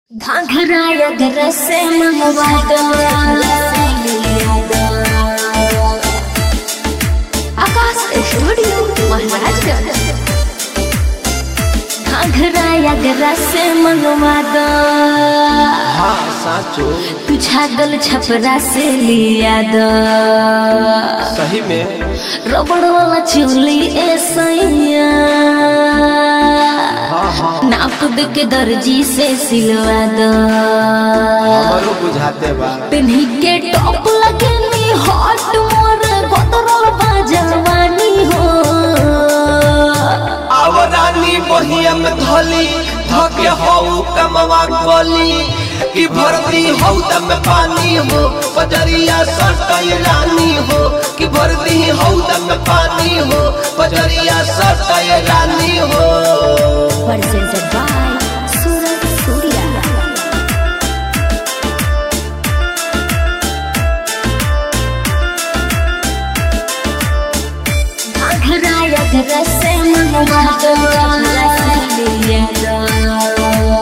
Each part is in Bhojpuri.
घाघरा या घर से मंगवा दो आकाश स्टूडियो महाराजगंज घाघरा या घर से मंगवा दो हाँ साचो तू छागल छपरा से लिया दो सही में रबड़ वाला चूली ए सैया हाँ हाँ नाप दे के दर्जी से सिलवा दो हमारो बुझाते बा पिन्ही के टॉप लगनी हॉट मोर गोदरल बाजवानी हो आवरानी बहिया में धली धके हऊ कमवा गली कि भरती हऊ दम में पानी हो पजरिया सटई रानी हो कि भरती हऊ दम में पानी हो पजरिया सटई रानी हो presented by Surat Surya घरा या घर से मंगवा दो लिया दो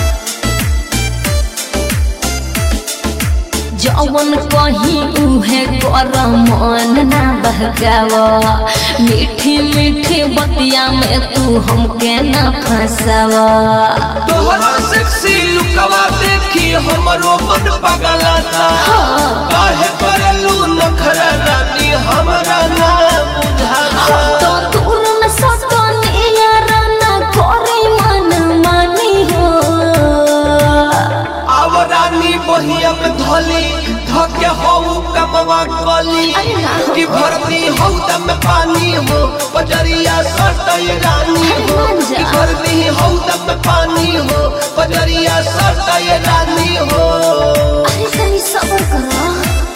जवन कहीं उहे कर मन ना बहकाव मीठी मीठी बतिया में तू हमके ना फंसाव तोहरा सेक्सी लुकवा देखी हमरो मन पगलाता काहे करलू नखरा रानी हमरा ना बुझाता तो दूर में सतनी याराना करे मन मानी हो आवरानी बहिया में धली धके हऊ कमवा गली अरे ना हो। कि भरती हऊ दम में पानी हो पजरिया सटई रानी हो मान जा। कि भरती हऊ दम में पानी हो पजरिया सटई रानी हो अरे तनी सबर करो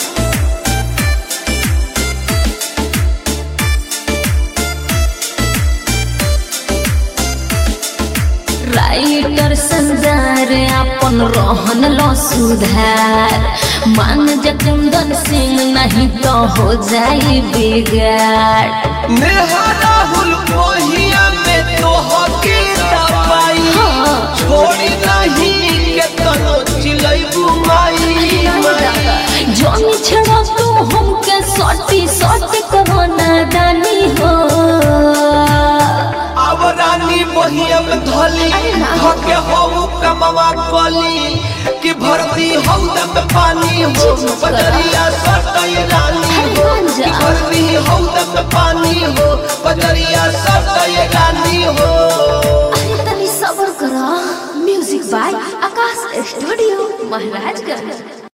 राइटर संदार अपन रहन लो सुधार मान जकुंदन सिंह नहीं तो हो जाई बिगाड़ नेहा राहुल मोहिया में तो हके दवाई हाँ। छोड़ी नहीं के तनो चिलैबू माई माई। जमी छड़ा तू हमके सटी सटी करो नादानी हो अब रानी बहिया में धली अरे ना। धके हऊ कमवा गली कि भरती हऊ दम में पानी हो जी, जी, पजरिया सटई रानी अरे हो मान जा। कि भरती हऊ दम में पानी हो पजरिया सटई रानी हो अरे तनी सबर करो music by Akash studio Maharajganj